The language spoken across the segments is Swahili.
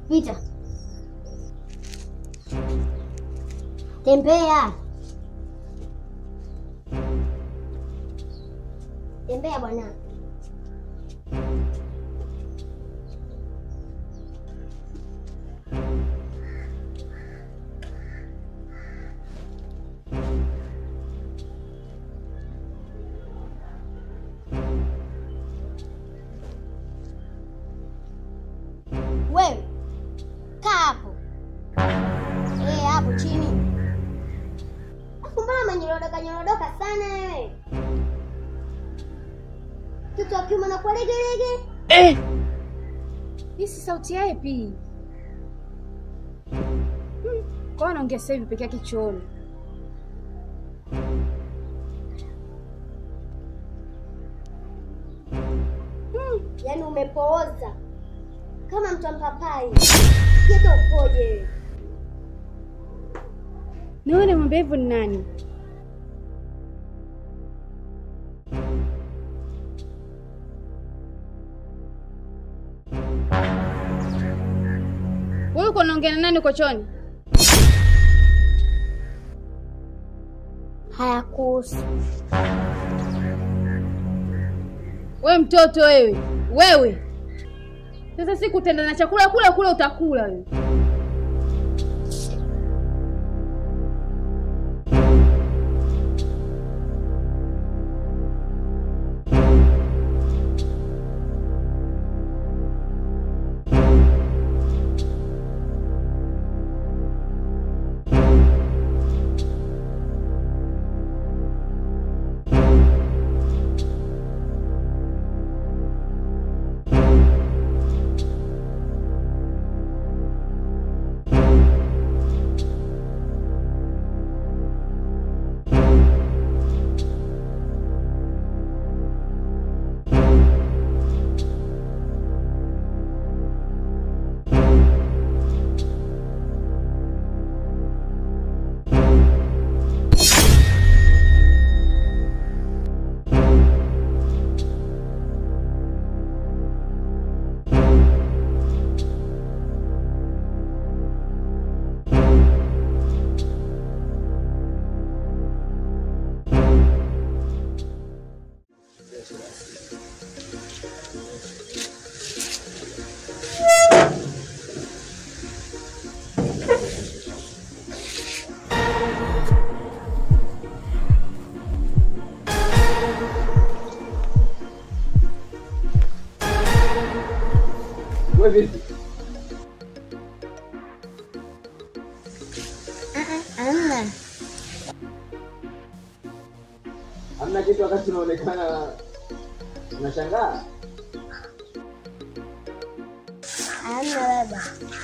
Pita. Tembea. Tembea bwana. Wewe kaa hapo. Eh, hapo chini. Afu mbona manyorodoka nyorodoka sana wewe? Mtoto wa kiume anakuwa legelege. Eh! Hii si sauti ya Epi. Hmm. Kwa hiyo anaongea sasa hivi peke yake chooni. Yaani umepooza kama mtu wa mpapai. Kieta upoje wewe? Na wewe unamwambia hivyo ni nani? Wewe uko unaongea na nani uko chooni? Hayakuhusu. Wewe mtoto wewe, wewe sasa siku utaenda na chakula kula kula utakula wewe. Wewe vipi? Amna. Hamna kitu wakati unaonekana unashangaa? Amna baba.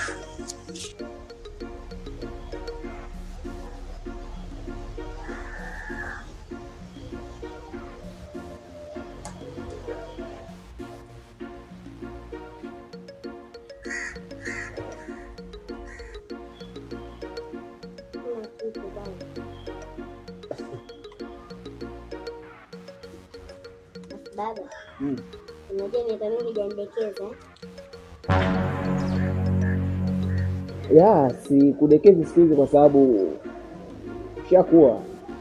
Baba, Mm. unajua miaka mingi hujanidekeza eh? Ya, si kudekezi siku hizi kwa sababu ushakuwa.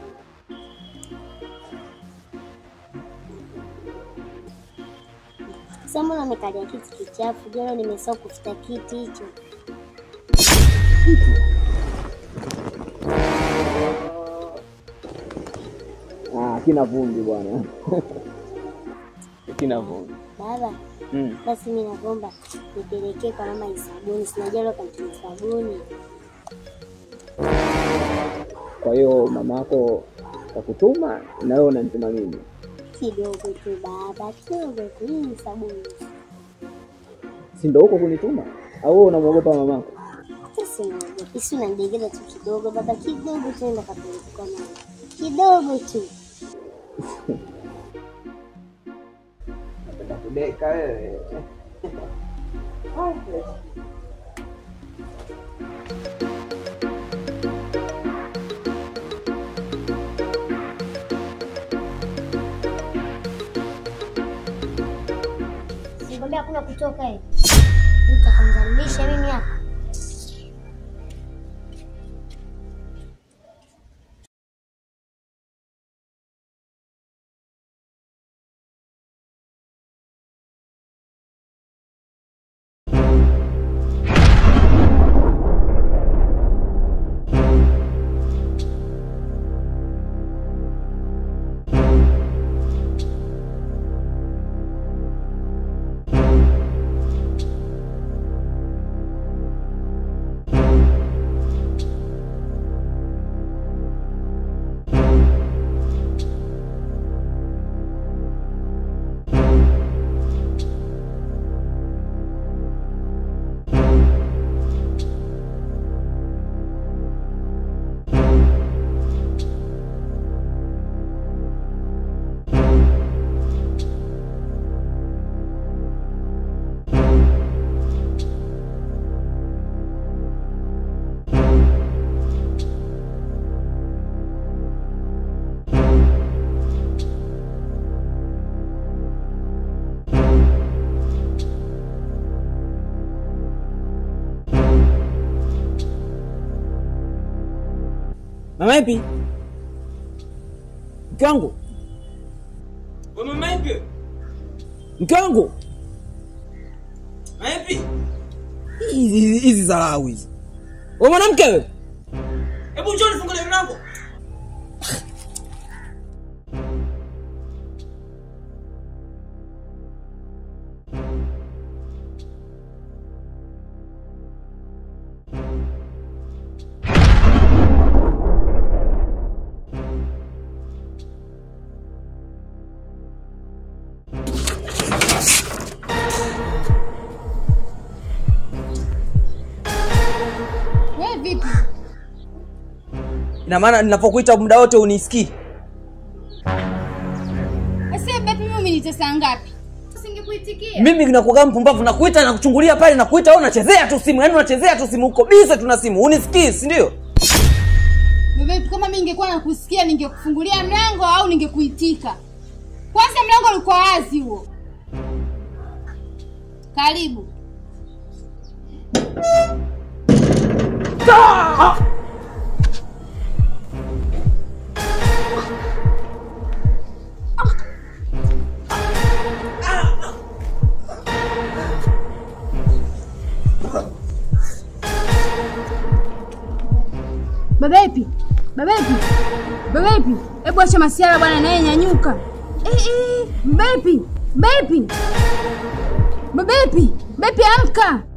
Sasa mbona umekalia kiti kichafu? Jana nimesahau kufuta kiti hicho. Ah, kina vumbi bwana. kina vumbi. Baba, Mm. basi mimi naomba nipelekee kwa mama hii sabuni. Sinajua leo kantia sabuni. Kwa hiyo mamako kakutuma na wewe unanituma mimi. Kidogo tu baba, kidogo tu. Hii ni sabuni. Si ndio huko kunituma? Au wewe unamwogopa mamako? Sasa unaogopa. Si unanidegeza tu kidogo baba, kidogo tu enda kapeleke kwa mama. Kidogo tu. Napenda kudeka wewe. Nikwambia hakuna kutoka eh. Utakanzalisha mimi hapa. Mama ipi? Mke wangu, Wewe mama ipi? mke wangu, Mama ipi? hizi hizi- hizi dharau hizi. Wewe mwanamke wewe, Hebu njoo nifungulie mlango. Wewe vipi? ina maana ninapokuita muda wote unisikii? Asa bepi mimi umenitesa ngapi? Usingekuitikia. Mimi nakuwa mpumbavu, nakuita na kuchungulia pale, nakuita wewe unachezea tu simu, yaani unachezea tu simu, uko bize tuna simu, unisikii si ndio? Bepi kama mimi ningekuwa nakusikia ningekufungulia mlango au ningekuitika. Kwanza mlango ulikuwa wazi huo. Karibu. Babepi, babepi, babepi, hebu acha masiara bwana, naye nyanyuka. Eh, eh, bepi, bepi, babepi, bepi, amka.